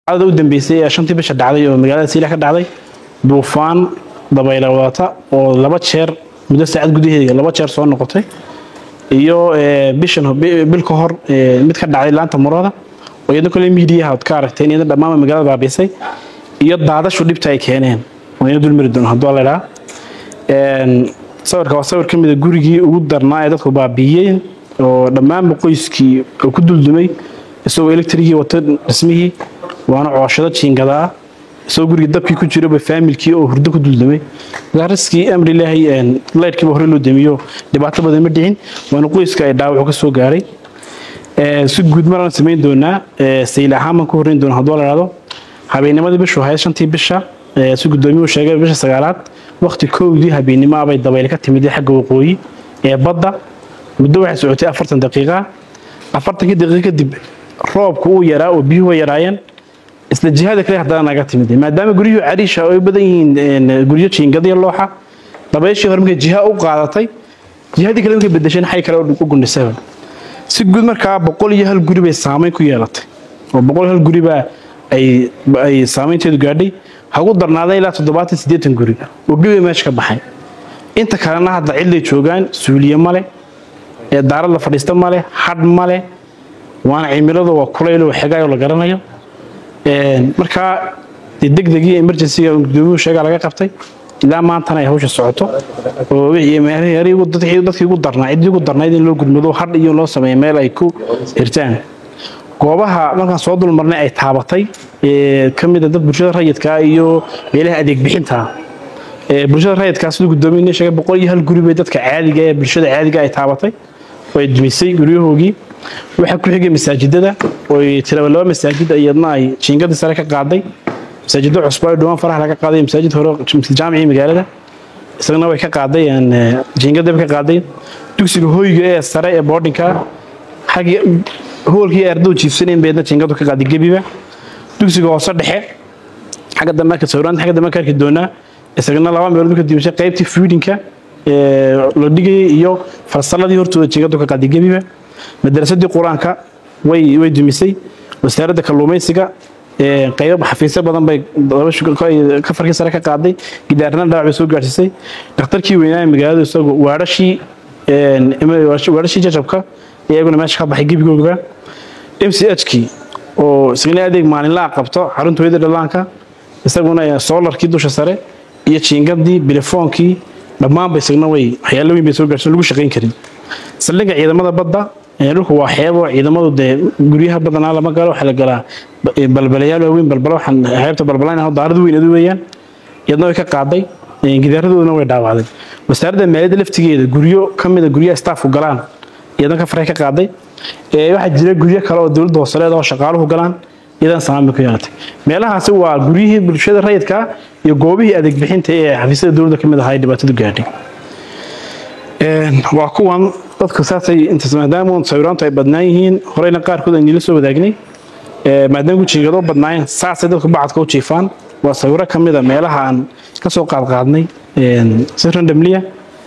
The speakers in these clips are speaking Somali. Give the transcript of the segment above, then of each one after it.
ada u dambeysay ee shantii bisha dhacday oo magaalada siila ka dhacday duufaan dabayla wadata oo laba jeer muddo saacad gudaheeda laba jeer soo noqotay iyo bishan bil ka hor mid ka dhacday laanta murada oo iyadna kole miidiyaha ad ka aragteen iyadna dhammaan magaalada baabiisay iyo daadashu dhibta ay keeneen oo ina dulmari doono hadduu la idhaa sawirka waa sawir ka mid a gurigii ugu darnaa ee dadku baabiiyeen oo dhammaanba qoyskii uu ku duldumay isagoo elektrigii wata dhismihii waana cooshado jiingadaa isagoo gurigii dabkii ku jiraba faamilkii oo hurdo ku duldumay riskii amri ilaahay laydhkiiba hore loo damiyo dhibaato badan ma dhicin waana qoyska ay dhaawacu ka soo gaaray si guud maraan samayn doonaa sayl ahaan baan ku horreyn doona hadduu la idhahdo habeennimadii bishu ahayd shantii bisha si guddoomiyuhu sheegay bisha sagaalaad waqti kowdii habeennimo abay dabayl ka timid xagga waqooyi ee badda muddo waxay socotay afartan daqiiqa afartankii daqiiqa kadib roobku uu yaraa oo biyuhu yaraayeen isla jihada kale haddana naga timid maadaama guryuhu cariisha ay badan yihiin guryo jiingadiya looxa dabayshii hore markay jiha u qaadatay jihadii kale markay bedesheen xay kale u gundhisaba si guud markaa boqol iyo hal guri bay saamayn ku yeelatay oo boqol iyo hal guri baa ay saamaynteedu gaadhay hagu darnaaday ilaa toddobaatan siddeetan guri oo gebi meesha ka baxay inta kalena hadda cidlay joogaan suuliye male ee daarad la fadhiista male hadh male waana cimiladu waa kulayl oo xegaayoo la garanayo markaa degdegii emergencyga gudoomiyuhu sheegaa laga qabtay ilaa maantana ay hawsha socoto oo dadkii ugu darnaa ciddii ugu darnayd in loo gudmado hadh iyo loo sameeyo meel ay ku hirtaan goobaha markaan soo dulmarnay ay taabatay ka mida dad bulshada rayidka iyo meelaha adeeg bixinta bulshada rayidkaa siduu guddoomiye sheegay boqol iyo hal guri bay dadka caadiga ee bulshada caadiga ay taabatay oo ay dumisay guryahoogii waxaa ku xigay masaajidada oo tiraba laba masaajid iyadna ay jiingadii sare ka qaaday masaajido cusub ay dhawaan faraha laga qaaday masaajid hore jaamicii magaalada isagana way ka qaaday jiingadaba ka qaaday dugsiga hoyga ee sare ee boardinka xagii hoolkii ardadu jiifsaneen beedna jiingadu ka qaaday gebiba dugsiga hoose dhexe xagga dambe ka sawiraanta xagga dambe ka arki doonaa isagana laba meelood ka diibashay qaybtii feedinka la dhigayay iyo farsaladii hortooda jiingadu ka qaaday gebiba madrasadii qur-aanka way way dumisay wasaaradda kalluumaysiga qaybo xafiisyo badan bay ka farkii sare ka qaaday gidaarna dhaawac bay soo gaadhsiisay dhakhtarkii weynaa magaalada isagu waadhashii waadhashii jajabka iyaguna meesha ka baxay gebigooga m c h kii oo isagana adeeg maalinlaa qabto xarunta hooyada dhallaanka isaguna soolarkii dusha sare iyo jiingadii bilefoonkii dhammaanba isagna way waxyaalo weyn bay soo gaadhsiin lagu shaqayn karin saldhigga ciidamada badda dhulku waa xeebo ciidamadu dee guryaha badanaa lama galo waxaa la galaa balbalayaal waaweyn balbala waxaan xeebta balbalayna daarad weyn adu weeyaan iyadna way ka qaaday gidaaradooduna way dhaawacday wasaaradda maaliyadda laftigeeda guryo ka mida guryaha staafku galaan iyadna ka faray ka qaaday waxaa jira guryo kale oo dowladda hoosoleed oo shaqaaluhu galaan iyadan samaanbay ku yeelatay meelahaasi waa guryihii bulshada rayidka iyo goobihii adeeg bixinta ee xafiisyada dowladda ka mid ahaa dhibaatadu gaadhay waa kuwan dadku saasay intaas maadaama sawiraantu ay badnaan yihiin horeyna qaarkood aan nila soo wadaagnay maadaama jiingado badnaayeen saasay dadku bacadka u jiifaan waa sawiro ka mid a meelaha aan ka soo qaadqaadnay si randomliya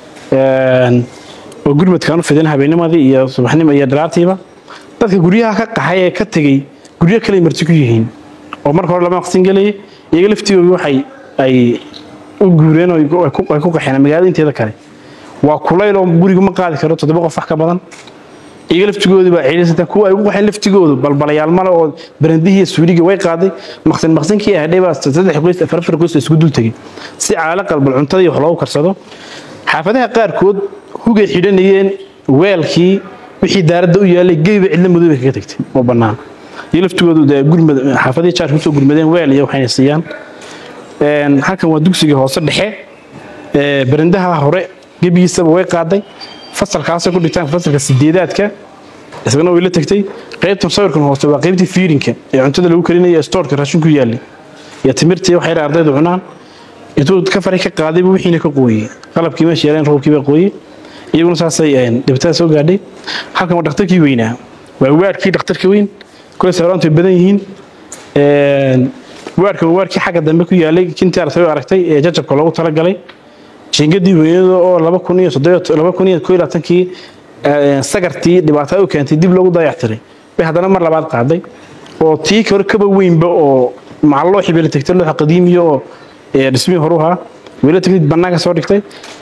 oo gurmadkaan u fidin habeennimadii iyo subaxnimo iyo dhalaartiiba dadka guryaha ka qaxay ee ka tegey guryo kale marti ku yihiin oo marka hore lama maqsin gelayay iyaga laftigooda waxay ay u guureen oo ay ku qaxeen magaalada inteeda kale waa kulayl oo gurigu ma qaadi karo toddoba qof wax ka badan iyaga laftigoodu baa ceelisata kuwa ay ugu qaxeen laftigoodu balbalayaal male oo barandihii suuliga way qaaday maqsin maqsinkii ahdhay baa saddex qoys afar afar qoys isku dul tegay si caala qalbal cuntadii wax loogu karsado xaafadaha qaarkood hugay xidhanayeen weelkii wixii daaradda u yaalay gebiba cidla madow bay kaga tagtay oo bannaan iyo laftigoodu dee gurmad xaafadihii jaarka kusoo gurmadeen weel iyo waxayna siiyaan halkan waa dugsiga hoose dhexe barandaha hore gebigiisaba way qaaday fasalkaasay ku dhigtaan fasalka sideedaadka isagana way la tagtay qaybtan sawirkan hoose waa qaybtii fiirinka ee cuntada lagu karinaya stoorka raashinku yaallay iyo timirtii waxay ardaydu cunaan intuu ka faray ka qaadayba wixiina ka qooyey qalabkii meesha yaaleen roobkii baa qooyey iyaguna saasay dhibaatada soo gaadhay halkan waa dhakhtarkii weynaa waa waadhkii dhakhtarka weyn kule sawiraantu ay badan yihiin waadhkan waadhkii xagga dambe ku yaalay kintii artay aragtay ee jajabka loogu talagalay jingadii weynada oo laba kun iyo laba kun iyo koo labaatankii sagartii dhibaatada u keentay dib loogu dayactiray bay haddana mar labaad qaaday oo tii hore kaba weynba oo macalloo xibila tegtay looxa qadiimiyo oo dhismihii horu ahaa weli tegtid bannaanka soo dhigtay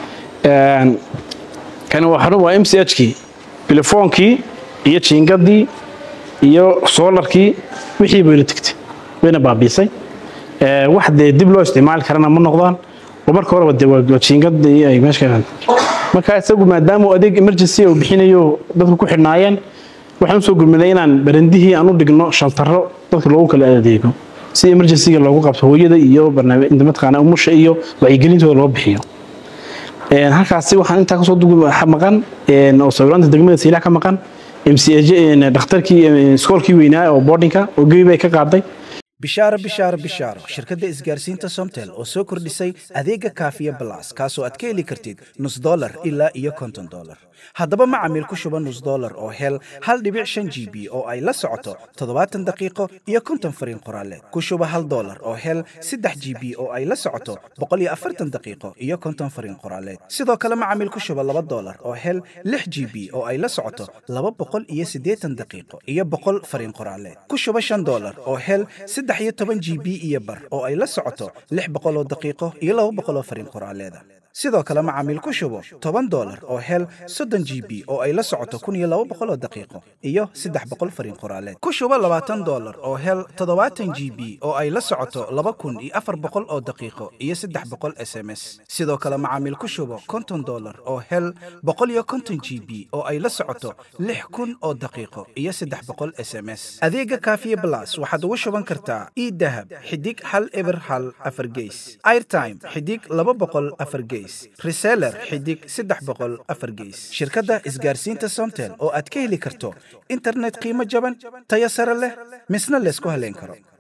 kani waa m c h kii bilefoonkii iyo jiingadii iyo soolarkii wixii bayla tegtay wayna baabiisay wax dee dib loo isticmaali karana ma noqdaan oo marka horeba dee waa jiingadii ay meesha marka isagu maadaama adeeg emergency uu bixinayo dadku ku xidhnaayeen waxaan usoo gurmaday inaan barandihii aan u dhigno shaltaro dadka loogu kala adeego si emergencyga loogu qabto hooyada iyo barnaamij mataqaana umusha iyo wacyigelintooda loo bixiyo halkaasi waxaan intaa kasoo maqan oo sawiraanta degmada saylac ka maqan mcj dhakhtarkii iskoolkii weynaa oo boardinka oo gebi bay ka qaaday bishaaro bishaaro bishaaro shirkadda isgaarsiinta somtel oo soo kordhisay adeega kaafiya balas kaasoo aad ka heli kartid nus dolar ilaa iyo konton dolar haddaba macamiil ku shuba nus dolar oo hel hal dhibic shan g b oo ay la socoto toddobaatan daqiiqo iyo konton fariin qoraaleed ku shuba hal dolar oo hel saddex g b oo ay la socoto boqol iyo afartan daqiiqo iyo konton fariin qoraaleed sidoo kale macamiil ku shuba laba dolar oo hel lix g b oo ay la socoto laba boqol iyo siddeetan daqiiqo iyo boqol fariin qoraaleed ku shuba shan dolar oo hel saddex iyo toban g b iyo bar oo ay la socoto lix boqol oo daqiiqo iyo laba boqol oo fariin qoraaleeda sidoo kale macaamiil ku shubo toban dolar oo hel soddon g b oo ay la socoto kun iyo laba boqol oo daqiiqo iyo saddex boqol fariin qoraaleed ku shubo labaatan dolar oo hel toddobaatan g b oo ay la socoto laba kun iyo afar boqol oo daqiiqo iyo saddex boqol s m s sidoo kale macaamiil ku shubo konton dolar oo hel boqol iyo konton g b oo ay la socoto lix kun oo daqiiqo iyo saddex boqol s m s adeega kaafiye blas waxaad ugu shuban kartaa idahab xidig hal eber hal afar geys airtime xidig laba boqol afar geys reseller xidig saddex boqol afar geys shirkadda isgaarsiinta somtel oo aad ka heli karto internet qiimo jaban tayo sare leh misna laysku haleyn karo